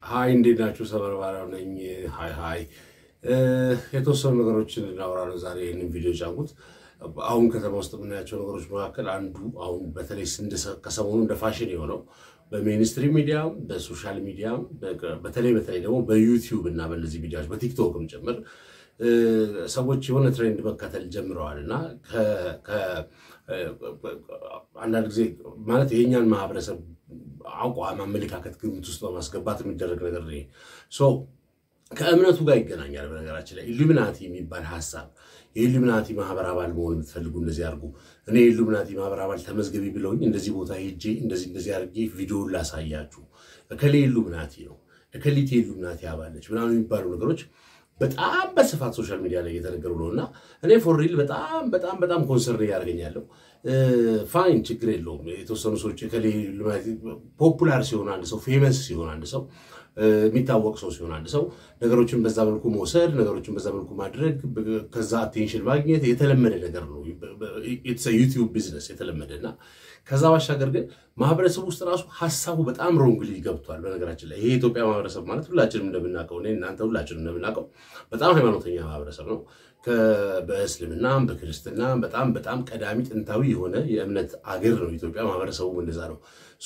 ሀይ እንዴት ናችሁ? ሰበርባሪያው ነኝ። ሀይ ሀይ። የተወሰኑ ነገሮችን እናወራ ነው ዛሬ ይህንን ቪዲዮ ጫንኩት። አሁን ከተማ ውስጥ የምናያቸው ነገሮች መካከል አንዱ አሁን በተለይ ከሰሞኑ እንደ ፋሽን የሆነው በሜንስትሪም ሚዲያ በሶሻል ሚዲያ በተለይ በተለይ ደግሞ በዩቲዩብ እና በእነዚህ ሚዲያዎች በቲክቶክም ጭምር ሰዎች የሆነ ትሬንድ መከተል ጀምረዋል እና አንዳንድ ጊዜ ማለት የኛን ማህበረሰብ አቋም፣ አመለካከት ግምት ውስጥ በማስገባት የሚደረግ ነገር ነው። ከእምነቱ ጋር ይገናኛል። በነገራችን ላይ ኢሉሚናቲ የሚባል ሀሳብ የኢሉሚናቲ ማህበር አባል መሆን የምትፈልጉ እንደዚህ አድርጉ፣ እኔ የኢሉሚናቲ ማህበር አባል ተመዝገቢ ብለውኝ እንደዚህ ቦታ ሄጄ እንደዚህ እንደዚህ አድርጌ ቪዲዮን ላሳያችሁ፣ እከሌ ኢሉሚናቲ ነው፣ እከሊት የኢሉሚናቲ አባለች ምናምን የሚባሉ ነገሮች በጣም በስፋት ሶሻል ሚዲያ ላይ እየተነገሩ ነው እና እኔ ፎሪል በጣም በጣም በጣም ኮንሰርን እያደረገኛለሁ። ፋይን ችግር የለውም። የተወሰኑ ሰዎች ፖፑላር ሲሆን አንድ ሰው ፌመስ ሲሆን አንድ ሰው የሚታወቅ ሰው ሲሆን አንድ ሰው ነገሮችን በዛ መልኩ መውሰድ፣ ነገሮችን በዛ መልኩ ማድረግ፣ ከዛ አቴንሽን ማግኘት የተለመደ ነገር ነው። ዩቲዩብ ቢዝነስ የተለመደ እና ከዛ ባሻገር ግን ማህበረሰብ ውስጥ ራሱ ሀሳቡ በጣም ሮንግሊ ገብቷል። በነገራችን ላይ ይሄ የኢትዮጵያ ማህበረሰብ ማለት ሁላችንም እንደምናውቀው እኔ እናንተ ሁላችንም እንደምናውቀው በጣም ሃይማኖተኛ ማህበረሰብ ነው። በእስልምናም በክርስትናም በጣም በጣም ቀዳሚ ጥንታዊ የሆነ የእምነት አገር ነው ኢትዮጵያ። ማህበረሰቡ እንደዛ ነው።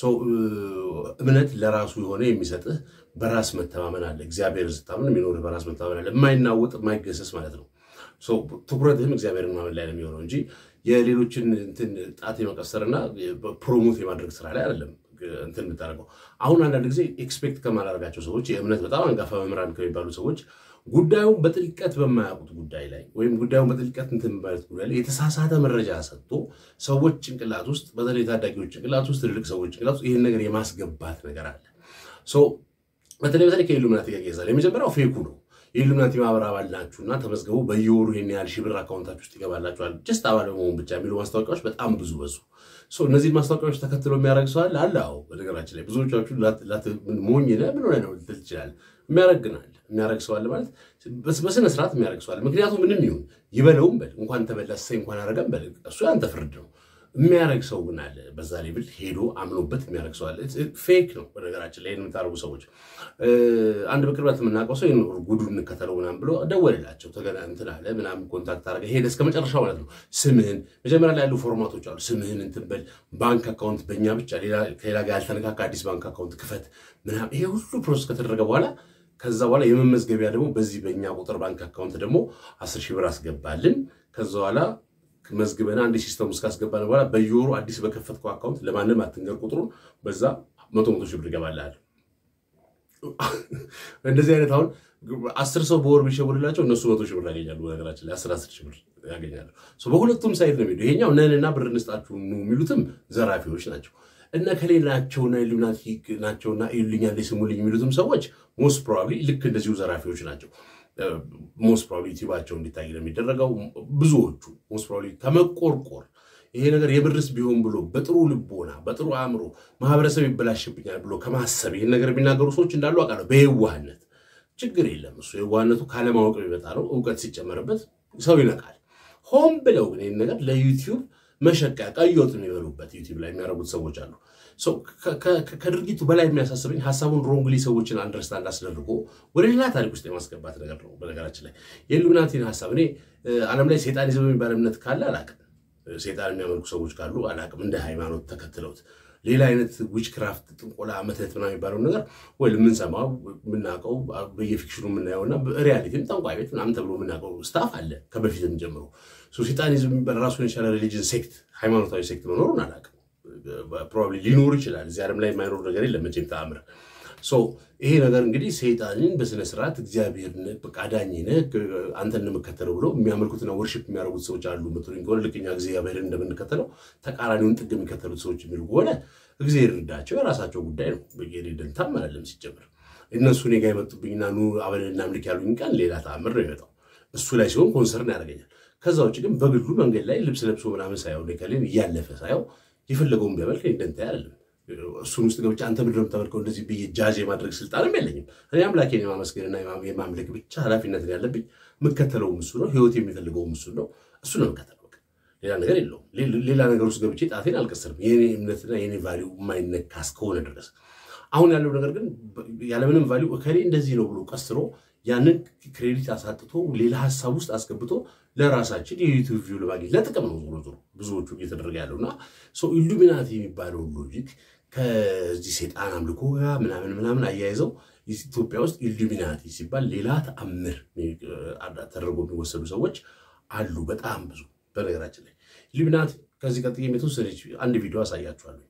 እምነት ለራሱ የሆነ የሚሰጥህ በራስ መተማመን አለ። እግዚአብሔር ስታምን የሚኖርህ በራስ መተማመን አለ። የማይናወጥ የማይገሰስ ማለት ነው። ትኩረትህም እግዚአብሔርን ማመን ላይ ነው የሚሆነው እንጂ የሌሎችን እንትን ጣት የመቀሰርና ፕሮሞት የማድረግ ስራ ላይ አይደለም እንትን የምታደርገው። አሁን አንዳንድ ጊዜ ኤክስፔክት ከማላደርጋቸው ሰዎች የእምነት በጣም አንጋፋ መምህራን ከሚባሉ ሰዎች ጉዳዩን በጥልቀት በማያውቁት ጉዳይ ላይ ወይም ጉዳዩን በጥልቀት እንትን ማለት ጉዳይ ላይ የተሳሳተ መረጃ ሰጥቶ ሰዎች ጭንቅላት ውስጥ በተለይ ታዳጊዎች ጭንቅላት ውስጥ ትልልቅ ሰዎች ጭንቅላት ውስጥ ይህን ነገር የማስገባት ነገር አለ። በተለይ በተለይ ከኢሉሚናቲ ጋር ይያዛል። የመጀመሪያው ፌኩ ነው። የኢሉሚናቲ ማህበር አባል ናችሁና ተመዝገቡ፣ በየወሩ ይህን ያህል ሺህ ብር አካውንታችሁ ውስጥ ይገባላችኋል፣ ጀስት አባል በመሆን ብቻ የሚሉ ማስታወቂያዎች በጣም ብዙ በዙ። እነዚህን ማስታወቂያዎች ተከትሎ የሚያደርግ ሰው አለ አለ። አዎ፣ በነገራችን ላይ ብዙዎቻችሁ ሞኝ ነህ ምን ሆነህ ነው ልትል ትችላለህ። የሚያረግናል የሚያረግ ሰው አለ ማለት በስነ ስርዓት የሚያረግ ሰው አለ። ምክንያቱም ምንም ይሁን ይበለውም በል እንኳን ተበላ ሰይ እንኳን አረገም በል እሱ ያንተ ፍርድ ነው። የሚያረግ ሰው ግን አለ። በዛ ሌብል ሄዶ አምኖበት የሚያረግ ሰው አለ። ፌክ ነው በነገራችን ላይ የምታደርጉ ሰዎች። አንድ በቅርበት የምናውቀው ሰው ይኖር ጉዱ እንከተለው ምናምን ብሎ ደወልላቸው ተገና እንትን አለ ምናምን ኮንታክት አደረገ ሄደ እስከ መጨረሻው ማለት ነው። ስምህን መጀመሪያ ላይ ያሉ ፎርማቶች አሉ። ስምህን እንትን በል ባንክ አካውንት በእኛ ብቻ ከሌላ ጋር ያልተነካካ አዲስ ባንክ አካውንት ክፈት ምናምን ይሄ ሁሉ ፕሮሰስ ከተደረገ በኋላ ከዛ በኋላ የመመዝገቢያ ደግሞ በዚህ በእኛ ቁጥር ባንክ አካውንት ደግሞ አስር ሺህ ብር አስገባልን ከዛ በኋላ መዝግበን አንድ ሲስተም ውስጥ ካስገባን በኋላ በየወሩ አዲስ በከፈትከው አካውንት ለማንም አትንገር ቁጥሩን በዛ መቶ መቶ ሺህ ብር ይገባልሃል። እንደዚህ አይነት አሁን አስር ሰው በወር ቢሸውልላቸው እነሱ መቶ ሺህ ብር ያገኛሉ። ነገራችን ላይ አስር አስር ሺህ ብር ያገኛሉ። በሁለቱም ሳይድ ነው የሚሄዱ። ይሄኛው ነንና ብር እንስጣችሁ የሚሉትም ዘራፊዎች ናቸው። እነ ከሌ ናቸውና ኢሉሚናቲ ናቸውና ኢሉኛ ስሙልኝ የሚሉትም ሰዎች ሞስት ፕሮባብሊ ልክ እንደዚሁ ዘራፊዎች ናቸው። ሞስት ፕሮባብሊ ዩቲዩባቸው እንዲታይ ነው የሚደረገው። ብዙዎቹ ሞስት ፕሮባብሊ ከመቆርቆር ይሄ ነገር የብርስ ቢሆን ብሎ በጥሩ ልቦና በጥሩ አእምሮ ማህበረሰብ ይበላሽብኛል ብሎ ከማሰብ ይህን ነገር የሚናገሩ ሰዎች እንዳሉ አውቃለሁ። በየዋህነት ችግር የለም እሱ የዋህነቱ ካለማወቅ የሚመጣ ነው። እውቀት ሲጨመርበት ሰው ይነቃል። ሆን ብለው ግን ይህን ነገር ለዩቲዩብ መሸቀያ ቀይ ወጥ የሚበሉበት ዩቲዩብ ላይ የሚያደርጉት ሰዎች አሉ። ከድርጊቱ በላይ የሚያሳስበኝ ሀሳቡን ሮንግሊ ሰዎችን አንደርስታንድ አስደርጎ ወደ ሌላ ታሪክ ውስጥ የማስገባት ነገር ነው። በነገራችን ላይ የኢሉሚናቲን ሀሳብ እኔ ዓለም ላይ ሴጣኒዝም የሚባል እምነት ካለ አላቅም። ሴጣን የሚያመልኩ ሰዎች ካሉ አላቅም። እንደ ሃይማኖት ተከትለውት ሌላ አይነት ዊችክራፍት፣ ጥንቆላ፣ መተት ምናምን የሚባለውን ነገር ወይ የምንሰማው የምናውቀው በየፊክሽኑ የምናየውና ሪያሊቲም ጠንቋይ ቤት ምናምን ተብሎ የምናውቀው ስታፍ አለ ከበፊትም ጀምሮ። ሴጣኒዝም የሚባል ራሱን የቻለ ሪሊጅን ሴክት፣ ሃይማኖታዊ ሴክት መኖሩን አላቅም። ፕሮባብሊ ሊኖር ይችላል። እዚህ ዓለም ላይ የማይኖር ነገር የለም መቼም ተአምር። ይሄ ነገር እንግዲህ ሰይጣንን በስነ ስርዓት እግዚአብሔር አዳኝ ነህ አንተን የምከተለው ብሎ የሚያመልኩትና ወርሽፕ የሚያደርጉት ሰዎች አሉ ምትሉኝ ከሆነ ልክ እኛ እግዚአብሔርን እንደምንከተለው ተቃራኒውን ጥግ የሚከተሉት ሰዎች የሚሉ ከሆነ እግዚአብሔር ይርዳቸው፣ የራሳቸው ጉዳይ ነው። ደንታም አላለም ሲጀምር እነሱ እኔ ጋ የመጡብኝና ኑ አብረን እናምልክ ያሉኝ ቀን ሌላ ተአምር ነው የመጣው። እሱ ላይ ሲሆን ኮንሰርን ያደርገኛል። ከዛ ውጭ ግን በግሉ መንገድ ላይ ልብስ ለብሶ ምናምን ሳየው ከሌን እያለፈ ሳየው የፈለገውን ቢያመልክ ደንታ አይደለም። እሱን ውስጥ ገብቼ አንተ ምንድን ነው የምታመልከው እንደዚህ ብዬ ጃዝ የማድረግ ስልጣንም የለኝም። እኔ አምላኬን የማመስገንና የማምለክ ብቻ ኃላፊነት ያለብኝ የምከተለውም እሱ ነው። ህይወት የሚፈልገውም እሱ ነው። እሱ ነው የምከተለው። ሌላ ነገር የለውም። ሌላ ነገር ውስጥ ገብቼ ጣቴን አልቀስርም። የኔ እምነትና የኔ ቫሊው የማይነካ እስከሆነ ድረስ አሁን ያለው ነገር ግን ያለምንም ቫሊዩ እከሌ እንደዚህ ነው ብሎ ቀስሮ ያንን ክሬዲት አሳጥቶ ሌላ ሀሳብ ውስጥ አስገብቶ ለራሳችን የዩቲዩብ ቪው ለማግኘት ለጥቅም ነው ዞሮ ዞሮ ብዙዎቹ እየተደረገ ያለው እና ኢሉሚናቲ የሚባለውን ሎጂክ ከዚህ ሴጣን አምልኮ ጋር ምናምን ምናምን አያይዘው ኢትዮጵያ ውስጥ ኢሉሚናቲ ሲባል ሌላ ተአምር ተደርጎ የሚወሰዱ ሰዎች አሉ፣ በጣም ብዙ። በነገራችን ላይ ኢሉሚናቲ ከዚህ ቀጥዬ የተወሰነች አንድ ቪዲዮ አሳያችኋለሁ።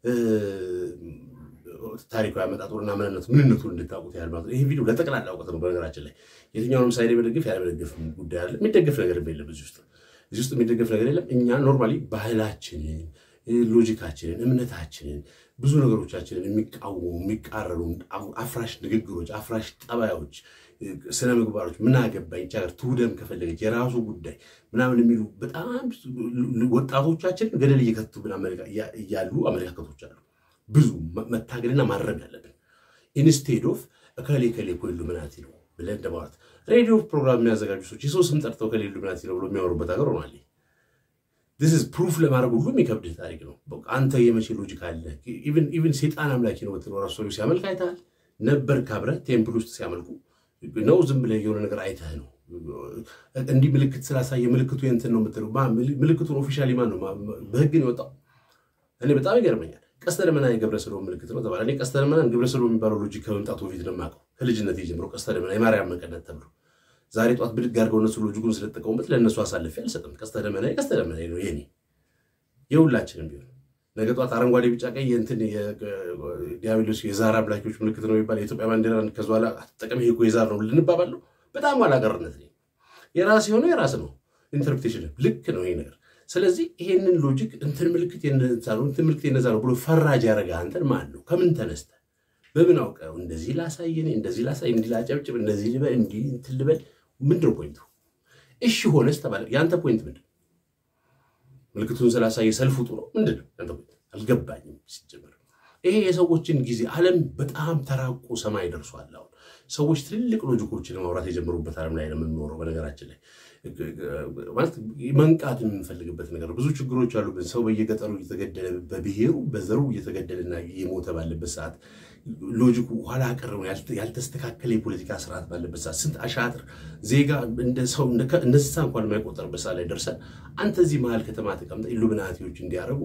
ታሪካዊ አመጣጡንና ምንነቱ ምንነቱን እንድታውቁት ያህል ማለት ነው። ይህ ቪዲዮ ለጠቅላላ እውቀት ነው። በነገራችን ላይ የትኛውንም ሳይድ መደገፍ ያለመደገፍ ጉዳይ አለ። የሚደገፍ ነገር የለም እዚህ ውስጥ እዚህ ውስጥ የሚደገፍ ነገር የለም። እኛ ኖርማሊ ባህላችንን፣ ሎጂካችንን፣ እምነታችንን ብዙ ነገሮቻችንን የሚቃወሙ የሚቃረሩ አፍራሽ ንግግሮች፣ አፍራሽ ጠባዮች፣ ስነ ምግባሮች ምን አገባኝ ቻገር ትውደም ከፈለገች የራሱ ጉዳይ ምናምን የሚሉ በጣም ወጣቶቻችንን ገደል እየከቱ እያሉ አመለካከቶች አሉ። ብዙ መታገልና ማረም ያለብን ኢንስቴድ ኦፍ እከሌ ከሌ እኮ ኢሉሚናቲ ነው ብለን እንደማለት ሬዲዮ ፕሮግራም የሚያዘጋጁ ሰዎች የሰው ስም ጠርተው ከሌ ኢሉሚናቲ ነው ብሎ የሚያወሩበት ሀገር ሆኗል። ስ ፕሩፍ ለማድረግ ሁሉ የሚከብድህ ታሪክ ነው። አንተ የመቼ ሎጂክ አለ? ኢቨን ሴጣን አምላኪ ነው ብትለው ራሱ ሰው ሲያመልክ አይተሃል ነበር? ካብረህ ቴምፕል ውስጥ ሲያመልኩ ነው? ዝም ብለህ የሆነ ነገር አይተህ ነው? እንዲህ ምልክት ስላሳየ ምልክቱ የእንትን ነው የምትለው? ምልክቱን ኦፊሻሊ ማን ነው በህግ ነው የወጣው? እኔ በጣም ይገርመኛል። ቀስተ ደመና የገብረ ሰዶም ምልክት ነው ተባለ። እኔ ቀስተ ደመና ገብረ ሰዶም የሚባለው ሎጂክ ከመምጣቱ በፊት ነው የማውቀው። ከልጅነት ጀምሮ ቀስተ ደመና የማርያም መቀነት ተብሎ ዛሬ ጠዋት ብድግ አድርገው እነሱ ሎጂኩን ስለተጠቀሙበት ለእነሱ አሳልፌ አልሰጥም። ቀስተ ደመና ቀስተ ደመና ነው የኔ የሁላችንም ቢሆን ነገ ጠዋት አረንጓዴ፣ ቢጫ፣ ቀይ የእንትን ዲያብሎስ የዛር አምላኪዎች ምልክት ነው የሚባል የኢትዮጵያ ባንዲራ ከዚ በኋላ አትጠቀም ይሄ እኮ የዛር ነው ልንባባል ነው። በጣም ኋላቀርነት ነው። የራስ የሆነ የራስ ነው ኢንተርፕሬቴሽን ልክ ነው ይሄ ነገር። ስለዚህ ይሄንን ሎጂክ እንትን ምልክት የነዛ ነው እንትን ምልክት የነዛ ነው ብሎ ፈራጅ ያደረገ አንተን ማን ነው? ከምን ተነስተ በምን አውቀው እንደዚህ ላሳየኔ እንደዚህ ላሳይ እንዲህ ላጨብጭብ እንደዚህ ልበል እንዲህ እንትን ልበል ምንድን ነው ፖይንቱ? እሺ ሆነስ ተባለ። የአንተ ፖይንት ምንድን ምልክቱን ስላሳየ ሰልፍ ውጡ ነው ምንድን ነው ያንተ ፖይንት? አልገባኝም ሲጀምር። ይሄ የሰዎችን ጊዜ ዓለም በጣም ተራቆ ሰማይ ደርሷል። አሁን ሰዎች ትልልቅ ሎጂኮችን ማውራት የጀመሩበት ዓለም ላይ ነው የምንኖረው። በነገራችን ላይ ማለት መንቃት የምንፈልግበት ነገር ብዙ ችግሮች አሉብን። ሰው በየገጠሩ እየተገደለ በብሔሩ በዘሩ እየተገደለና እየሞተ ባለበት ሰዓት ሎጂኩ ኋላ ቀር ነው። ያልተስተካከለ የፖለቲካ ስርዓት ባለበት ሰዓት ስንት አሻጥር ዜጋ እንደ ሰው እንደ እንስሳ እንኳን የማይቆጠርበት ሰዓት ላይ ደርሰን አንተ እዚህ መሀል ከተማ ተቀምጠ ኢሉሚናቲዎች እንዲያደርጉ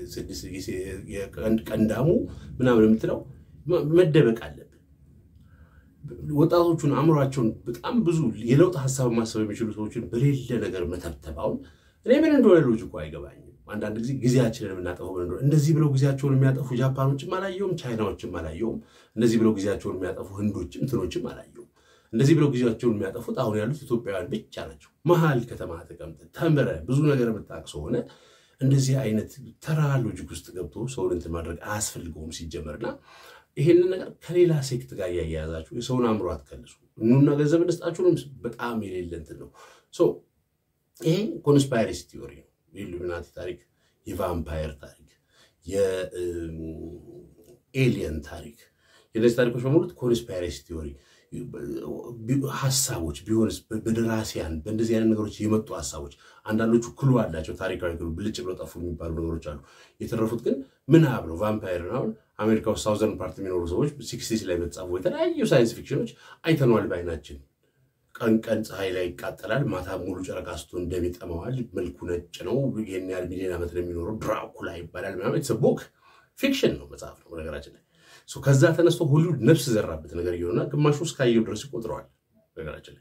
ቀንዳሙ ምናምን የምትለው መደበቅ አለብን። ወጣቶቹን አእምሯቸውን በጣም ብዙ የለውጥ ሀሳብ ማሰብ የሚችሉ ሰዎችን በሌለ ነገር መተብተብ አሁን እኔ ምን እንደሆነ ሎጂኩ አይገባኝም። አንዳንድ ጊዜ ጊዜያችንን የምናጠፈው ምን እንደሆነ እንደዚህ ብለው ጊዜያቸውን የሚያጠፉ ጃፓኖችም አላየውም፣ ቻይናዎችም አላየውም። እንደዚህ ብለው ጊዜያቸውን የሚያጠፉ ህንዶችም እንትኖችም አላየውም። እንደዚህ ብለው ጊዜያቸውን የሚያጠፉት አሁን ያሉት ኢትዮጵያውያን ብቻ ናቸው። መሀል ከተማ ተቀምጠህ ተምረህ ብዙ ነገር የምታውቅ ሆነ እንደዚህ አይነት ተራ ሎጂክ ውስጥ ገብቶ ሰውን እንትን ማድረግ አያስፈልገውም ሲጀመርና ይሄንን ነገር ከሌላ ሴክት ጋር እያያያዛችሁ የሰውን አእምሮ አትከልሱ። እኑና ገንዘብ እንስጣችሁንም በጣም የሌለ እንትን ነው። ይሄ ኮንስፓይረሲ ቲዮሪ ነው። የኢሉሚናቲ ታሪክ፣ የቫምፓየር ታሪክ፣ የኤሊየን ታሪክ፣ የነዚህ ታሪኮች በሙሉት ኮንስፓይረሲ ቲዮሪ ሀሳቦች ቢሆንስ በደራሲያን በእንደዚህ አይነት ነገሮች የመጡ ሀሳቦች አንዳንዶቹ ክሉ አላቸው። ታሪካዊ ክሉ ብልጭ ብለው ጠፉ የሚባሉ ነገሮች አሉ። የተረፉት ግን ምናብ ነው። ቫምፓየርን አሁን አሜሪካ ውስጥ ሳውዘርን ፓርት የሚኖሩ ሰዎች ሲክስቲስ ላይ በተጻፉ የተለያዩ ሳይንስ ፊክሽኖች አይተነዋል በዓይናችን። ቀን ቀን ፀሐይ ላይ ይቃጠላል፣ ማታ ሙሉ ጨረቃ ስትሆን ደም ይጠመዋል፣ መልኩ ነጭ ነው፣ ይህን ያህል ሚሊዮን ዓመት ነው የሚኖረው፣ ድራኩላ ይባላል ምናምን። ቦክ ፊክሽን ነው፣ መጽሐፍ ነው ነገራችን ላይ ከዛ ተነስቶ ሆሊውድ ነፍስ ዘራበት ነገር እየሆነና ግማሹ እስካየው ድረስ ይቆጥረዋል። ነገራችን ላይ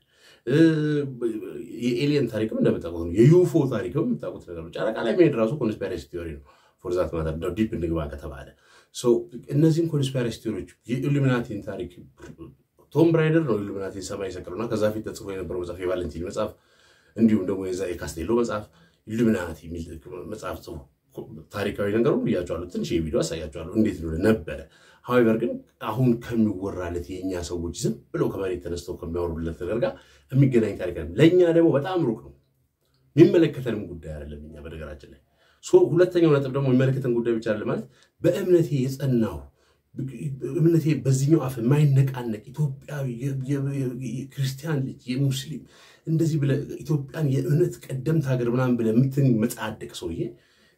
የኤሊየን ታሪክም እንደምታውቁት ነው። የዩፎ ታሪክም የምታውቁት ነገር ነው። ጨረቃ ላይ መሄድ ራሱ ኮንስፓይረሲ ቲዮሪ ነው። ፎርዛት ማተር ዲፕ እንግባ ከተባለ እነዚህም ኮንስፓይረሲ ቲዮሪዎች የኢሉሚናቲን ታሪክ ቶም ብራይደር ነው ኢሉሚናቲን ሰማይ የሰቀሉና ከዛ ፊት ተጽፎ የነበረው መጽሐፍ የቫለንቲን መጽሐፍ እንዲሁም ደግሞ የዛ የካስቴሎ መጽሐፍ ኢሉሚናቲ የሚል መጽሐፍ ጽፎ ታሪካዊ ነገሩ ብያቸዋለሁ። ትንሽ የቪዲዮ አሳያቸዋለሁ እንዴት ነው ነበረ። ሀዊቨር ግን አሁን ከሚወራለት የእኛ ሰዎች ዝም ብለው ከመሬት ተነስተው ከሚያወሩለት ነገር ጋር የሚገናኝ ታሪክ ለእኛ ደግሞ በጣም ሩቅ ነው። የሚመለከተንም ጉዳይ አይደለም። እኛ በነገራችን ላይ ሁለተኛው ነጥብ ደግሞ የሚመለከተን ጉዳይ ብቻ አይደለም ማለት በእምነቴ የጸናው እምነቴ በዚህኛው አፍ የማይነቃነቅ ኢትዮጵያዊ ክርስቲያን ልጅ የሙስሊም እንደዚህ ብለህ ኢትዮጵያን የእምነት ቀደምት ሀገር ምናምን ብለህ የምትመጻደቅ ሰውዬ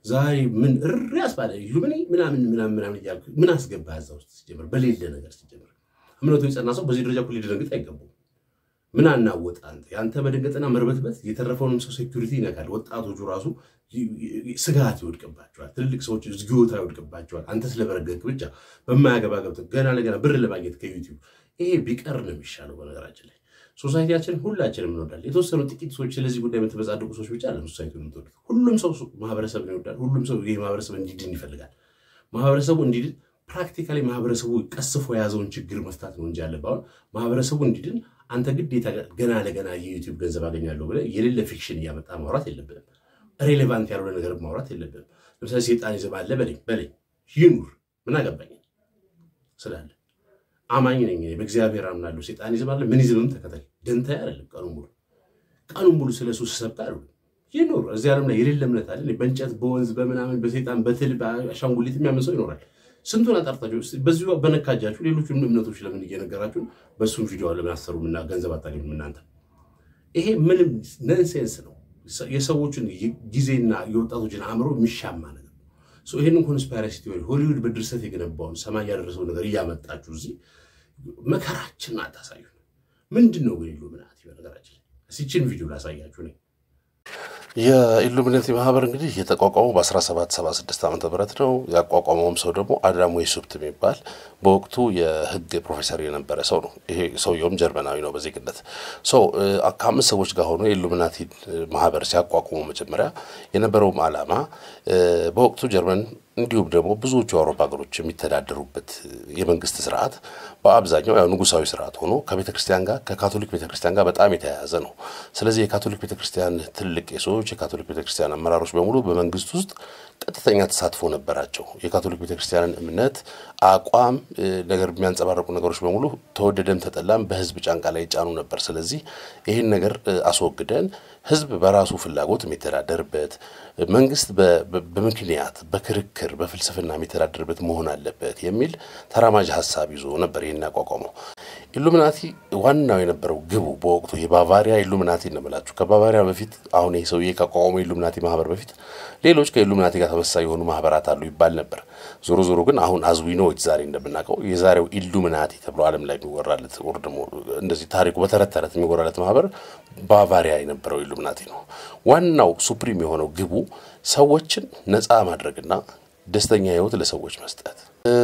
ዛሬ ምን እሪ ያስባለ ኢሉሚኒ ምናምን ምናምን ምናምን እያልኩ ምን አስገባ እዛ ውስጥ ሲጀምር በሌለ ነገር ሲጀምር እምነቱ የጸና ሰው በዚህ ደረጃ እኮ ሊደነግጥ አይገባም። ምን አናወጣ አንተ የአንተ መደንገጥና መርበትበት የተረፈውንም ሰው ሴኩሪቲ ይነካል። ወጣቶቹ ራሱ ስጋት ይወድቅባቸዋል። ትልልቅ ሰዎች ዝጊዮታ ይወድቅባቸዋል። አንተ ስለበረገግ ብቻ በማያገባ ገብተህ ገና ለገና ብር ለማግኘት ከዩቲዩብ ይሄ ቢቀር ነው የሚሻለው። በነገራችን ላይ ሶሳይቲያችን ሁላችንም እንወዳለን። የተወሰኑ ጥቂት ሰዎች ስለዚህ ጉዳይ የምትበጻደቁ ሰዎች ብቻ አለ ሶሳይቲ የምትወዱት። ሁሉም ሰው ማህበረሰብን ይወዳል። ሁሉም ሰው ይህ ማህበረሰብ እንዲድን ይፈልጋል። ማህበረሰቡ እንዲድን ፕራክቲካሊ ማህበረሰቡ ቀስፎ የያዘውን ችግር መፍታት ነው እንጂ ያለብህ አሁን ማህበረሰቡ እንዲድን አንተ ግዴታ ገና ለገና የዩቲዩብ ገንዘብ አገኛለሁ ብለህ የሌለ ፊክሽን እያመጣ ማውራት የለብንም። ሬሌቫንት ያልሆነ ነገር ማውራት የለብንም። ለምሳሌ ሴጣን ይዘባለ በለኝ በለኝ ይኑር ምን አገባኝ ስላለ አማኝ ነኝ በእግዚአብሔር አምናለሁ። ሴጣን ይዘባለ ምን ይዝምም ተከተል ደንታ አይደለም። ቀኑ ሙሉ ቀኑ ሙሉ ስለ እሱ ስሰብክ አሉ ይኑር። እዚህ ዓለም ላይ የሌለ እምነት አለ። በእንጨት በወንዝ በምናምን በሴጣን በትል በአሻንጉሊት የሚያምን ሰው ይኖራል። ስንቱን አጣርታችሁ በዚሁ በነካጃችሁ ሌሎቹን እምነቶች ለምን እየነገራችሁ በእሱም ቪዲዮ ለምን አሰሩምና ገንዘብ አታገኙም እናንተ? ይሄ ምንም ነንሴንስ ነው። የሰዎችን ጊዜና የወጣቶችን አእምሮ የሚሻማ ነገር ነው። ይህንን ኮንስፓይረሲ ቲዮሪ ሆሊውድ በድርሰት የገነባውን ሰማይ ያደረሰው ነገር እያመጣችሁ እዚህ መከራችንን አታሳዩ። ምንድን ነው ግን ኢሉሚናቲ? በነገራችን ሲችን ቪዲዮ ላሳያችሁ ነኝ። የኢሉሚናቲ ማህበር እንግዲህ የተቋቋመው በ1776 ዓ ም ነው። ያቋቋመውም ሰው ደግሞ አዳም ዌይሱፕት የሚባል በወቅቱ የህግ ፕሮፌሰር የነበረ ሰው ነው። ይሄ ሰውየውም ጀርመናዊ ነው በዜግነት ሰው ከአምስት ሰዎች ጋር ሆኖ የኢሉሚናቲ ማህበር ሲያቋቁሙ መጀመሪያ የነበረውም ዓላማ በወቅቱ ጀርመን እንዲሁም ደግሞ ብዙዎቹ የአውሮፓ ሀገሮች የሚተዳደሩበት የመንግስት ስርዓት በአብዛኛው ያው ንጉሳዊ ስርዓት ሆኖ ከቤተ ክርስቲያን ጋር ከካቶሊክ ቤተ ክርስቲያን ጋር በጣም የተያያዘ ነው። ስለዚህ የካቶሊክ ቤተ ክርስቲያን ትልቅ ቄሶች፣ የካቶሊክ ቤተ ክርስቲያን አመራሮች በሙሉ በመንግስት ውስጥ ቀጥተኛ ተሳትፎ ነበራቸው። የካቶሊክ ቤተ ክርስቲያንን እምነት፣ አቋም ነገር የሚያንጸባረቁ ነገሮች በሙሉ ተወደደም ተጠላም በህዝብ ጫንቃ ላይ ይጫኑ ነበር። ስለዚህ ይህን ነገር አስወግደን ህዝብ በራሱ ፍላጎት የሚተዳደርበት መንግስት በምክንያት በክርክር በፍልስፍና የሚተዳደርበት መሆን አለበት የሚል ተራማጅ ሀሳብ ይዞ ነበር ይህን ያቋቋመው። ኢሉሚናቲ ዋናው የነበረው ግቡ በወቅቱ የባቫሪያ ኢሉሚናቲ እንምላችሁ ከባቫሪያ በፊት አሁን ይህ ሰውዬ ካቋቋመው ኢሉሚናቲ ማህበር በፊት ሌሎች ከኢሉሚናቲ ጋር ተመሳሳይ የሆኑ ማህበራት አሉ ይባል ነበር። ዞሮ ዞሮ ግን አሁን አዝዊኖች ዛሬ እንደምናውቀው የዛሬው ኢሉሚናቲ ተብሎ ዓለም ላይ የሚወራለት ወር ደግሞ እንደዚህ ታሪኩ በተረት ተረት የሚወራለት ማህበር ባቫሪያ የነበረው ኢሉሚናቲ ነው። ዋናው ሱፕሪም የሆነው ግቡ ሰዎችን ነፃ ማድረግና ደስተኛ ህይወት ለሰዎች መስጠት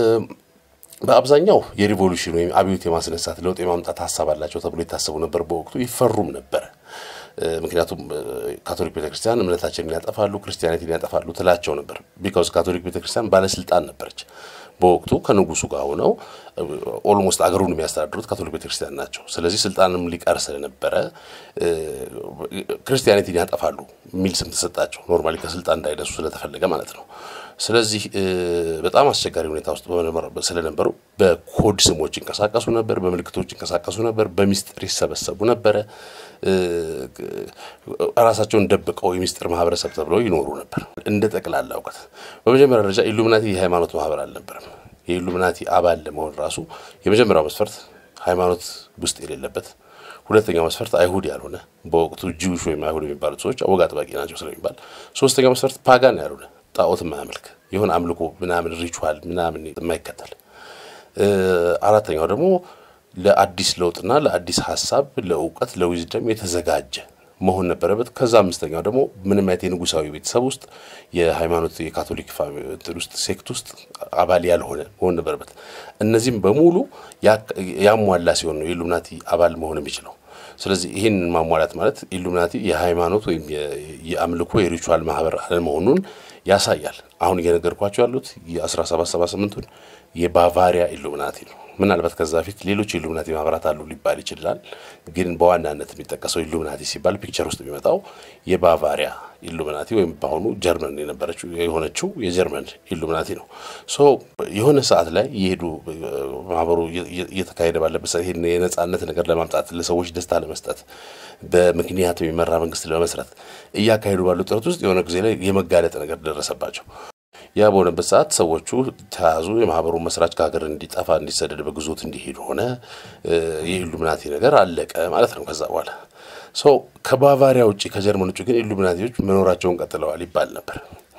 በአብዛኛው የሪቮሉሽን ወይም አብዮት የማስነሳት ለውጥ የማምጣት ሀሳብ አላቸው ተብሎ የታሰቡ ነበር። በወቅቱ ይፈሩም ነበረ። ምክንያቱም ካቶሊክ ቤተክርስቲያን እምነታችንን ያጠፋሉ፣ ክርስቲያኒቲን ያጠፋሉ ትላቸው ነበር። ቢካውዝ ካቶሊክ ቤተክርስቲያን ባለስልጣን ነበረች። በወቅቱ ከንጉሱ ጋር ሆነው ኦልሞስት አገሩን የሚያስተዳድሩት ካቶሊክ ቤተክርስቲያን ናቸው። ስለዚህ ስልጣንም ሊቀር ስለነበረ ክርስቲያኒቲን ያጠፋሉ የሚል ስም ተሰጣቸው። ኖርማሊ ከስልጣን እንዳይነሱ ስለተፈለገ ማለት ነው። ስለዚህ በጣም አስቸጋሪ ሁኔታ ውስጥ ስለነበሩ በኮድ ስሞች ይንቀሳቀሱ ነበር፣ በምልክቶች ይንቀሳቀሱ ነበር፣ በሚስጥር ይሰበሰቡ ነበረ። ራሳቸውን ደብቀው የሚስጥር ማህበረሰብ ተብለው ይኖሩ ነበር። እንደ ጠቅላላ እውቀት በመጀመሪያ ደረጃ ኢሉሚናቲ የሃይማኖት ማህበር አልነበረም። የኢሉሚናቲ አባል ለመሆን ራሱ የመጀመሪያው መስፈርት ሃይማኖት ውስጥ የሌለበት፣ ሁለተኛው መስፈርት አይሁድ ያልሆነ በወቅቱ ጂውሽ ወይም አይሁድ የሚባሉት ሰዎች ወግ አጥባቂ ናቸው ስለሚባል፣ ሶስተኛው መስፈርት ፓጋን ያልሆነ ጣዖት የማያመልክ የሆነ አምልኮ ምናምን ሪቹዋል ምናምን የማይከተል፣ አራተኛው ደግሞ ለአዲስ ለውጥና ለአዲስ ሀሳብ ለእውቀት ለዊዝደም የተዘጋጀ መሆን ነበረበት። ከዛ አምስተኛው ደግሞ ምንም አይነት የንጉሳዊ ቤተሰብ ውስጥ የሃይማኖት የካቶሊክ ውስጥ ሴክት ውስጥ አባል ያልሆነ መሆን ነበረበት። እነዚህም በሙሉ ያሟላ ሲሆን ነው የኢሉሚናቲ አባል መሆን የሚችለው። ስለዚህ ይህን ማሟላት ማለት ኢሉሚናቲ የሃይማኖት ወይም የአምልኮ የሪቹዋል ማህበር አለመሆኑን ያሳያል። አሁን እየነገርኳቸው ያሉት የ1778ቱን የባቫሪያ ኢሉሚናቲ ነው። ምናልባት ከዛ በፊት ሌሎች ኢሉሚናቲ ማህበራት አሉ ሊባል ይችላል። ግን በዋናነት የሚጠቀሰው ኢሉሚናቲ ሲባል ፒክቸር ውስጥ የሚመጣው የባቫሪያ ኢሉሚናቲ ወይም በአሁኑ ጀርመን የነበረችው የሆነችው የጀርመን ኢሉሚናቲ ነው። ሶ የሆነ ሰዓት ላይ የሄዱ ማህበሩ እየተካሄደ ባለበት ሰዓት ይሄን የነጻነት ነገር ለማምጣት ለሰዎች ደስታ ለመስጠት በምክንያት የሚመራ መንግስት ለመስረት እያካሄዱ ባሉ ጥረት ውስጥ የሆነ ጊዜ ላይ የመጋለጥ ነገር ደረሰባቸው። ያ በሆነበት ሰዓት ሰዎቹ ተያዙ። የማህበሩ መስራች ከሀገር እንዲጠፋ እንዲሰደድ በግዞት እንዲሄድ ሆነ። የኢሉሚናቲ ነገር አለቀ ማለት ነው። ከዛ በኋላ ሰው ከባቫሪያ ውጭ ከጀርመን ውጭ ግን ኢሉሚናቲዎች መኖራቸውን ቀጥለዋል ይባል ነበር።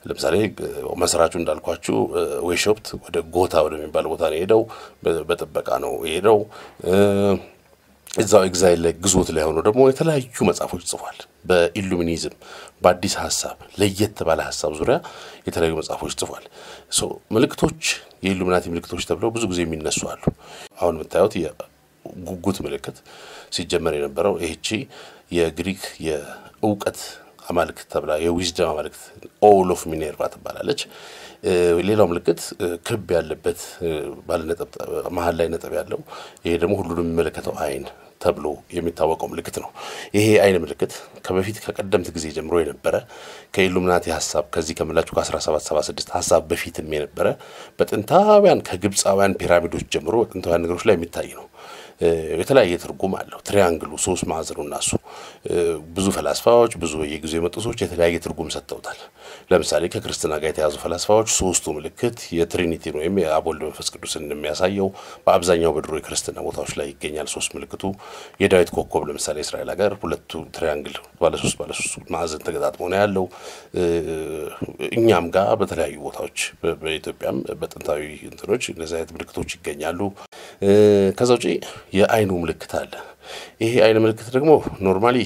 ለምሳሌ መስራቹ እንዳልኳችሁ ዌሾፕት ወደ ጎታ ወደሚባል ቦታ ነው የሄደው። በጥበቃ ነው የሄደው። እዛው ኤግዛይል ላይ ግዞት ላይ ሆኖ ደግሞ የተለያዩ መጽሐፎች ጽፏል። በኢሉሚኒዝም በአዲስ ሀሳብ ለየት ባለ ሀሳብ ዙሪያ የተለያዩ መጽሐፎች ጽፏል። ምልክቶች የኢሉሚናቲ ምልክቶች ተብለው ብዙ ጊዜ የሚነሱ አሉ። አሁን የምታዩት የጉጉት ምልክት ሲጀመር የነበረው ይህቺ የግሪክ የእውቀት አማልክት ተብላ የዊዝደም አማልክት ኦል ኦፍ ሚኔርቫ ትባላለች። ሌላው ምልክት ክብ ያለበት መሀል ላይ ነጥብ ያለው ይሄ ደግሞ ሁሉንም የሚመለከተው አይን ተብሎ የሚታወቀው ምልክት ነው። ይሄ አይን ምልክት ከበፊት ከቀደምት ጊዜ ጀምሮ የነበረ ከኢሉሚናቲ ሀሳብ ከዚህ ከምላችሁ ከ1776 ሀሳብ በፊትም የነበረ በጥንታውያን ከግብፃውያን ፒራሚዶች ጀምሮ በጥንታውያን ነገሮች ላይ የሚታይ ነው። የተለያየ ትርጉም አለው። ትሪያንግሉ ሶስት ማዕዘኑ እና እሱ ብዙ ፈላስፋዎች ብዙ በየጊዜው የመጡ ሰዎች የተለያየ ትርጉም ሰጥተውታል። ለምሳሌ ከክርስትና ጋር የተያዙ ፈላስፋዎች ሶስቱ ምልክት የትሪኒቲን ወይም የአብ ወልድ መንፈስ ቅዱስን የሚያሳየው በአብዛኛው በድሮ የክርስትና ቦታዎች ላይ ይገኛል። ሶስት ምልክቱ የዳዊት ኮከብ ለምሳሌ እስራኤል ሀገር ሁለቱ ትሪያንግል ባለሶስት ባለሶስት ማዕዘን ተገጣጥሞ ነው ያለው። እኛም ጋር በተለያዩ ቦታዎች በኢትዮጵያም በጥንታዊ እንትኖች እነዚህ አይነት ምልክቶች ይገኛሉ። ከዛ ውጪ የአይኑ ምልክት አለ። ይሄ አይን ምልክት ደግሞ ኖርማሊ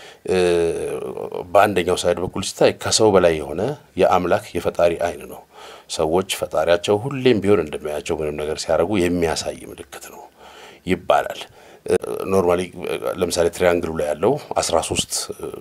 በአንደኛው ሳይድ በኩል ሲታይ ከሰው በላይ የሆነ የአምላክ የፈጣሪ አይን ነው። ሰዎች ፈጣሪያቸው ሁሌም ቢሆን እንደሚያያቸው ምንም ነገር ሲያደርጉ የሚያሳይ ምልክት ነው ይባላል። ኖርማሊ ለምሳሌ ትሪያንግሉ ላይ ያለው አስራ ሶስት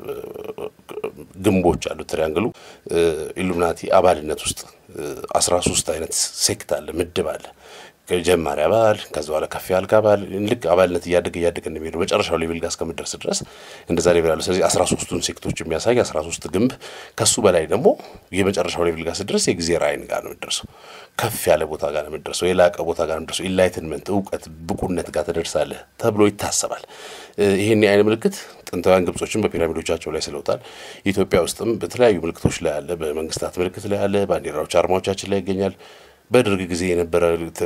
ግንቦች አሉት። ትሪያንግሉ ኢሉሚናቲ አባልነት ውስጥ አስራ ሶስት አይነት ሴክት አለ፣ ምድብ አለ። ጀማሪ አባል ከዚ በኋላ ከፍ ያልክ አባል ልክ አባልነት እያደገ እያደገ እንደሚሄደው መጨረሻው ሌቭል ጋር እስከምደርስ ድረስ እንደዛ ሌቭል አለ። ስለዚህ አስራ ሶስቱን ሴክቶች የሚያሳይ አስራ ሶስት ግንብ ከሱ በላይ ደግሞ የመጨረሻው ሌቭል ጋር ስደርስ የእግዚአብሔር አይን ጋር ነው የምደርሰው። ከፍ ያለ ቦታ ጋር ነው የምደርሰው። የላቀ ቦታ ጋር ነው የምደርሰው። ኢንላይትንመንት እውቀት፣ ብቁነት ጋር ትደርሳለህ ተብሎ ይታሰባል። ይህን የአይን ምልክት ጥንታውያን ግብጾችን በፒራሚዶቻቸው ላይ ስለውታል። ኢትዮጵያ ውስጥም በተለያዩ ምልክቶች ላይ አለ። በመንግስታት ምልክት ላይ አለ። ባንዲራዎች፣ አርማዎቻችን ላይ ይገኛል። በደርግ ጊዜ የነበረ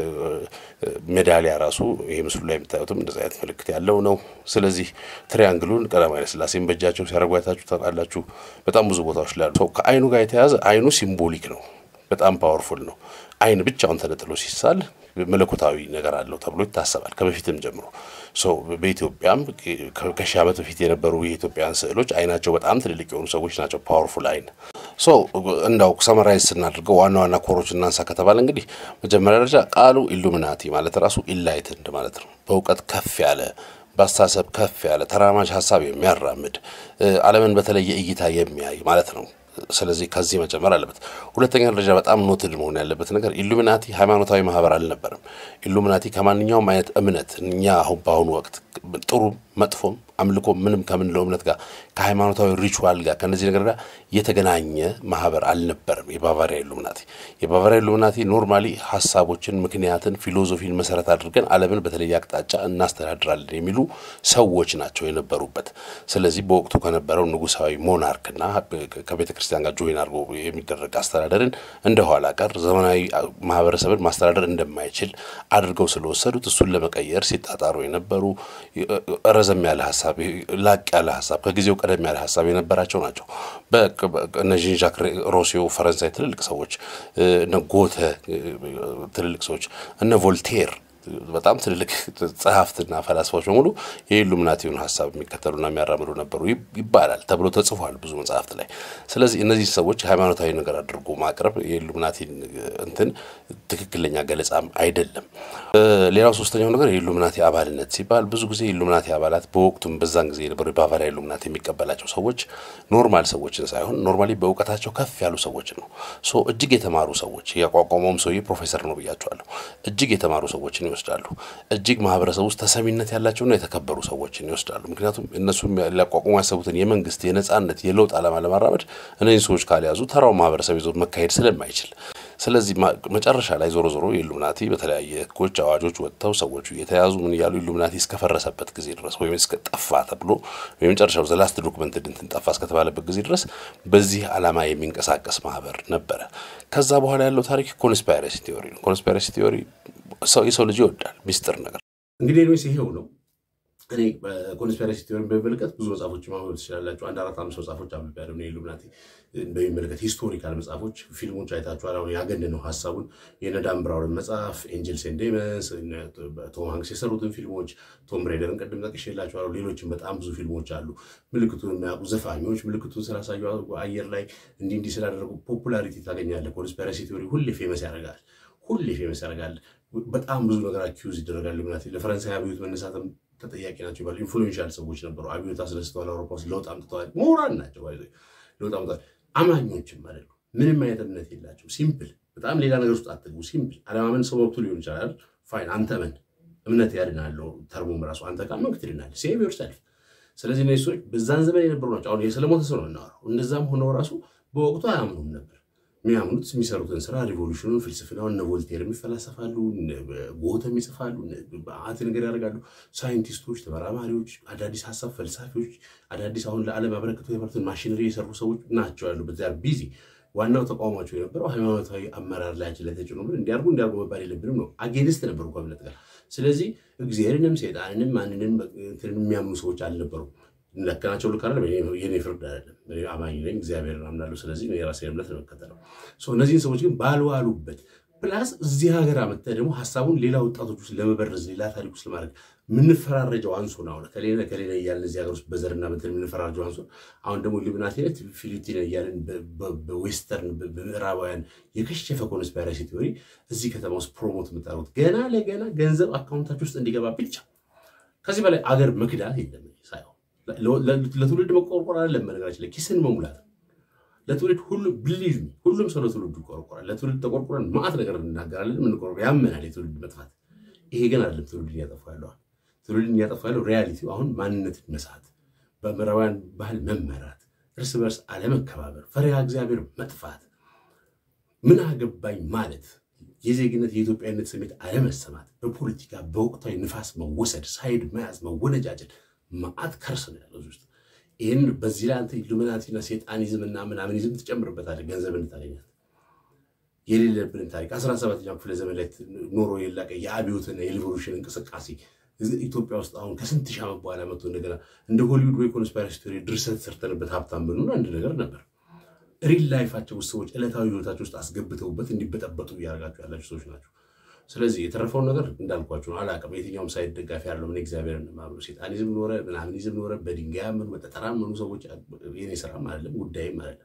ሜዳሊያ ራሱ ይሄ ምስሉ ላይ የምታዩትም እንደዚ አይነት ምልክት ያለው ነው። ስለዚህ ትሪያንግሉን ቀዳማዊ ኃይለ ሥላሴን በእጃቸው ሲያደርጉ አይታችሁ ታውቃላችሁ። በጣም ብዙ ቦታዎች ላይ ሰው ከአይኑ ጋር የተያዘ አይኑ ሲምቦሊክ ነው፣ በጣም ፓወርፉል ነው። አይን ብቻውን ተነጥሎ ሲሳል መለኮታዊ ነገር አለው ተብሎ ይታሰባል ከበፊትም ጀምሮ። በኢትዮጵያም ከሺህ ዓመት በፊት የነበሩ የኢትዮጵያን ስዕሎች አይናቸው በጣም ትልልቅ የሆኑ ሰዎች ናቸው። ፓወርፉል አይን ሶ እንዳው ሰመራይዝ ስናደርገው ዋና ዋና ኮሮች እናንሳ ከተባለ እንግዲህ መጀመሪያ ደረጃ ቃሉ ኢሉሚናቲ ማለት ራሱ ኢንላይትንድ ማለት ነው። በእውቀት ከፍ ያለ በአስተሳሰብ ከፍ ያለ ተራማጅ ሀሳብ የሚያራምድ ዓለምን በተለየ እይታ የሚያይ ማለት ነው። ስለዚህ ከዚህ መጨመር አለበት። ሁለተኛ ደረጃ በጣም ኖትድ መሆን ያለበት ነገር ኢሉሚናቲ ሃይማኖታዊ ማህበር አልነበረም። ኢሉሚናቲ ከማንኛውም አይነት እምነት እኛ አሁን በአሁኑ ወቅት ጥሩ መጥፎም አምልኮ ምንም ከምንለው እምነት ጋር ከሃይማኖታዊ ሪቹዋል ጋር ከነዚህ ነገር ጋር የተገናኘ ማህበር አልነበረም። የባቫሪያ ኢሉሚናቲ የባቫሪያ ኢሉሚናቲ ኖርማሊ ሀሳቦችን፣ ምክንያትን፣ ፊሎዞፊን መሰረት አድርገን ዓለምን በተለየ አቅጣጫ እናስተዳድራለን የሚሉ ሰዎች ናቸው የነበሩበት። ስለዚህ በወቅቱ ከነበረው ንጉሳዊ ሞናርክና ከቤተ ክርስቲያን ጋር ጆይን አድርጎ የሚደረግ አስተዳደርን እንደ ኋላ ቀር ዘመናዊ ማህበረሰብን ማስተዳደር እንደማይችል አድርገው ስለወሰዱት እሱን ለመቀየር ሲጣጣሩ የነበሩ ረዘም ያለ ሀሳብ ላቅ ያለ ሀሳብ ከጊዜው ቀደም ያለ ሀሳብ የነበራቸው ናቸው። እነ ዣን ዣክ ሮሲዮ ፈረንሳይ ትልልቅ ሰዎች፣ እነ ጎተ ትልልቅ ሰዎች፣ እነ ቮልቴር በጣም ትልልቅ ጸሐፍትና ፈላስፋዎች በሙሉ የኢሉሚናቲውን ሀሳብ የሚከተሉና የሚያራምዱ ነበሩ ይባላል ተብሎ ተጽፏል ብዙ መጽሐፍት ላይ። ስለዚህ እነዚህ ሰዎች ሃይማኖታዊ ነገር አድርጎ ማቅረብ የኢሉሚናቲን እንትን ትክክለኛ ገለጻም አይደለም። ሌላው ሶስተኛው ነገር የኢሉሚናቲ አባልነት ሲባል ብዙ ጊዜ የኢሉሚናቲ አባላት በወቅቱም በዛን ጊዜ የነበሩ የባቫሪያ ኢሉሚናቲ የሚቀበላቸው ሰዎች ኖርማል ሰዎችን ሳይሆን ኖርማሊ በእውቀታቸው ከፍ ያሉ ሰዎችን ነው። ሶ እጅግ የተማሩ ሰዎች ያቋቋመውም ሰውዬ ፕሮፌሰር ነው ብያቸዋለሁ። እጅግ የተማሩ ሰዎችን ይወስዳሉ። እጅግ ማህበረሰብ ውስጥ ተሰሚነት ያላቸውና የተከበሩ ሰዎችን ይወስዳሉ። ምክንያቱም እነሱም ሊያቋቁሙ ያሰቡትን የመንግስት የነጻነት የለውጥ ዓላማ ለማራመድ እነዚህ ሰዎች ካልያዙ ተራው ማህበረሰብ ይዞ መካሄድ ስለማይችል ስለዚህ መጨረሻ ላይ ዞሮ ዞሮ ኢሉሚናቲ በተለያየ ህጎች፣ አዋጆች ወጥተው ሰዎቹ እየተያዙ ምን እያሉ ኢሉሚናቲ እስከፈረሰበት ጊዜ ድረስ ወይም እስከ ጠፋ ተብሎ የመጨረሻው ዘላስት ዶክመንት እንትን ጠፋ እስከተባለበት ጊዜ ድረስ በዚህ ዓላማ የሚንቀሳቀስ ማህበር ነበረ። ከዛ በኋላ ያለው ታሪክ ኮንስፓይረሲ ቲዮሪ ነው። ኮንስፓይረሲ ቲዮሪ ሰው የሰው ልጅ ይወዳል ሚስጥር ነገር እንግዲህ ኒስ ይሄው ነው። እኔ ኮንስፒረሲ ቲዮሪን በሚመለከት ብዙ መጽሐፎች ማንበብ ትችላላችሁ። አንድ አራት አምስት መጽሐፎች አንብቤያለሁ። ኢሉሚናቲ በሚመለከት ሂስቶሪካል መጽሐፎች፣ ፊልሞች አይታችኋል። አሁን ያገነነው ሀሳቡን የነ ዳን ብራውንን መጽሐፍ ኤንጀልስ ኤንድ ዴመንስ፣ ቶም ሃንክስ የሰሩትን ፊልሞች፣ ቶም ሬደርን ቅድም ጠቅሼላችኋለሁ። ሌሎችም በጣም ብዙ ፊልሞች አሉ። ምልክቱን የሚያውቁ ዘፋኞች ምልክቱን ስላሳዩ አየር ላይ እንዲህ እንዲህ ስላደረጉ ፖፑላሪቲ ታገኛለህ። ኮንስፒረሲ ቲዮሪ ሁሌ ፌመስ ያደርጋል። ሁሌ ፌመስ ያደርጋል። በጣም ብዙ ነገር አኪዩዝ ይደረጋል። ኢሉሚናቲ ለፈረንሳይ አብዮት መነሳትም ተጠያቂ ናቸው ይባላል። ኢንፍሉዌንሻል ሰዎች ነበሩ። አብዮት አስነስተዋል። አውሮፓ ውስጥ ለውጥ አምጥተዋል። ምሁራን ናቸው። ለውጥ አምጥተዋል። አማኞችም ማለት ነው። ምንም አይነት እምነት የላቸው። ሲምፕል፣ በጣም ሌላ ነገር ውስጥ አትግቡ። ሲምፕል አለማመን ሰው መብቱ ሊሆን ይችላል። ፋይን፣ አንተ መን እምነት ያድናለው። ተርሞም ራሱ አንተ ካመንክ ትድናለህ። ሴቭ ዮርሰልፍ። ስለዚህ እነዚህ ሰዎች በዛን ዘመን የነበሩ ናቸው። አሁን የሰለሞተ ሰው ነው የምናወራው። እንደዛም ሆነው ራሱ በወቅቱ አያምኑም ነበር። የሚያምኑት የሚሰሩትን ስራ ሪቮሉሽኑን፣ ፍልስፍናውን እነ ቮልቴር የሚፈላሰፋሉ፣ ጎተም ይጽፋሉ፣ በአት ነገር ያደርጋሉ። ሳይንቲስቶች፣ ተመራማሪዎች፣ አዳዲስ ሀሳብ ፈልሳፊዎች፣ አዳዲስ አሁን ለዓለም አበረክቶ የመሩትን ማሽነሪ የሰሩ ሰዎች ናቸው ያሉበት ዚያር ቢዚ። ዋናው ተቋማቸው የነበረው ሃይማኖታዊ አመራር ላያችን ላይ ተጭኖ ምን እንዲያርጉ እንዲያርጉ መባል የለብንም ነው። አጌንስት ነበሩ ከእምነት ጋር። ስለዚህ እግዚአብሔርንም ሴጣንንም ማንንም የሚያምኑ ሰዎች አልነበሩም። ለከናቸው ልክ አይደለም። የኔ ፍርድ አይደለም። አማኝ ነኝ፣ እግዚአብሔርን አምናለሁ። ስለዚህ የራሴን እምነት ነው የምከተለው። እነዚህን ሰዎች ግን ባልዋሉበት ፕላስ እዚህ ሀገር አመጥተህ ደግሞ ሀሳቡን ሌላ ወጣቶች ውስጥ ለመበረዝ ሌላ ታሪክ ውስጥ ለማድረግ የምንፈራረጀው አንሶን አሁን ከሌለ ከሌለ እያለን እዚህ ሀገር ውስጥ በዘርና በንትን የምንፈራረጀው አንሶን አሁን ደግሞ ኢሉሚናቲነት ፊሊፒን እያለን በዌስተርን በምዕራባውያን የከሸፈ ኮንስፓይረሲ ቲዮሪ እዚህ ከተማ ውስጥ ፕሮሞት የምታደርጉት ገና ለገና ገንዘብ አካውንታችሁ ውስጥ እንዲገባ ብቻ ከዚህ በላይ አገር መክዳት የለም ሳይሆን ለትውልድ መቆርቆር አይደለም። በነገራችን ላይ ኪስን መሙላት ለትውልድ ሁሉ ብሊቭ ሚ ሁሉም ሰው ለትውልዱ ይቆረቆራል። ለትውልድ ተቆርቆረን ማዕት ነገር እንናገራለን። የምንቆርቆር ያመናል የትውልድ መጥፋት። ይሄ ግን አይደለም ትውልድን እያጠፋ ያለዋል። ትውልድን እያጠፋ ያለው ሪያሊቲው አሁን ማንነትን መሳት፣ በምዕራባውያን ባህል መመራት፣ እርስ በርስ አለመከባበር፣ ፈሪሃ እግዚአብሔር መጥፋት፣ ምን አገባኝ ማለት የዜግነት የኢትዮጵያዊነት ስሜት አለመሰማት፣ በፖለቲካ በወቅታዊ ንፋስ መወሰድ፣ ሳይድ መያዝ፣ መወነጃጀል ማአት ከርስ ነው ያለው ውስጥ። ይህን በዚህ ላይ አንተ ኢሉሚናቲና ሴጣኒዝም እና ምናምኒዝም ትጨምርበታለህ ገንዘብ እንታገኛት የሌለብንን ታሪክ አስራ ሰባተኛው ክፍለ ዘመን ላይ ኖሮ የላቀ የአብዮትና የሪቮሉሽን እንቅስቃሴ ኢትዮጵያ ውስጥ አሁን ከስንት ሺህ ዓመት በኋላ መጥቶ እንደገና እንደ ሆሊውድ ወይ ኮንስፓይረሲ ቲዮሪ ድርሰት ሰርተንበት ሀብታም ብንሆን አንድ ነገር ነበር። ሪል ላይፋቸው ውስጥ ሰዎች ዕለታዊ ህይወታቸው ውስጥ አስገብተውበት እንዲበጠበጡ እያደረጋቸው ያላቸው ሰዎች ናቸው። ስለዚህ የተረፈውን ነገር እንዳልኳቸው ነው። አላውቅም የትኛውም ሳይድ ደጋፊ ያለው ምን እግዚአብሔር ማምኑ ሴጣኒዝም ኖረ ምናምኒዝም ኖረ በድንጋይ ያመኑ በጠጠራ ያመኑ ሰዎች የኔ ስራም አይደለም ጉዳይም አይደለም።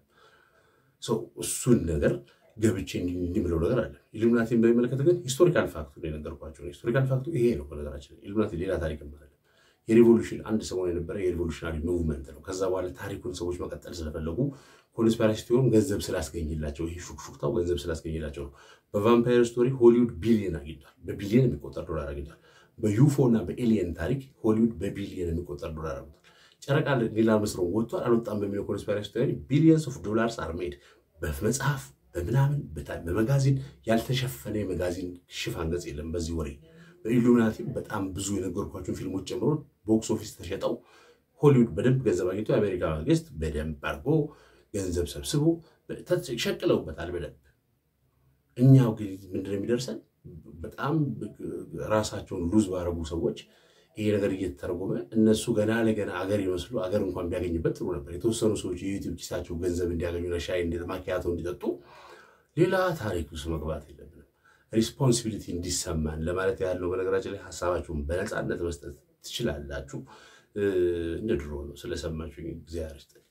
እሱን ነገር ገብቼ እንዲምለው ነገር አለ። ኢሉሚናቲን በሚመለከት ግን ሂስቶሪካል ፋክቱ የነገርኳቸው ነው። ሂስቶሪካል ፋክቱ ይሄ ነው። በነገራችን ኢሉሚናቲ ሌላ ታሪክም አይደለም። የሪቮሉሽን አንድ ሰሞን የነበረ የሪቮሉሽናሪ ሙቭመንት ነው። ከዛ በኋላ ታሪኩን ሰዎች መቀጠል ስለፈለጉ ኮንስፓይረሲ ቲዮሪም ገንዘብ ስላስገኝላቸው ይሄ ሹክሹክታው ገንዘብ ስላስገኝላቸው ነው። በቫምፓየር ስቶሪ ሆሊውድ ቢሊየን አግኝቷል። በቢሊየን የሚቆጠር ዶላር አግኝቷል። በዩፎ እና በኤሊየን ታሪክ ሆሊውድ በቢሊየን የሚቆጠር ዶላር አግኝቷል። ጨረቃ ሌላ መስሎ ወጥቷል አልወጣም በሚለው ኮንስፓይረሲ ቲዮሪ ቢሊየንስ ኦፍ ዶላርስ አር ሜድ በመጽሐፍ በምናምን በመጋዚን ያልተሸፈነ የመጋዚን ሽፋን ገጽ የለም። በዚህ ወሬ በኢሉሚናቲም በጣም ብዙ የነገርኳቸውን ፊልሞች ጨምሮ ቦክስ ኦፊስ ተሸጠው ሆሊውድ በደንብ ገንዘብ አግኝቶ የአሜሪካ መንግስት በደንብ አድርጎ ገንዘብ ሰብስቦ ሸቅለውበታል በደንብ። እኛው ግን ምንድን ነው የሚደርሰን? በጣም ራሳቸውን ሉዝ ባረጉ ሰዎች ይሄ ነገር እየተተረጎመ እነሱ ገና ለገና አገር ይመስሉ አገር እንኳን ቢያገኝበት ጥሩ ነበር። የተወሰኑ ሰዎች የዩቲዩብ ኪሳቸው ገንዘብ እንዲያገኙ ለሻይ ማኪያቶ እንዲጠጡ ሌላ ታሪክ ውስጥ መግባት የለብንም። ሪስፖንሲቢሊቲ እንዲሰማን ለማለት ያለው በነገራችን ላይ ሀሳባችሁን በነፃነት መስጠት ትችላላችሁ። እንደ ድሮ ነው። ስለሰማችሁ እግዚአብሔር ይስጥልኝ።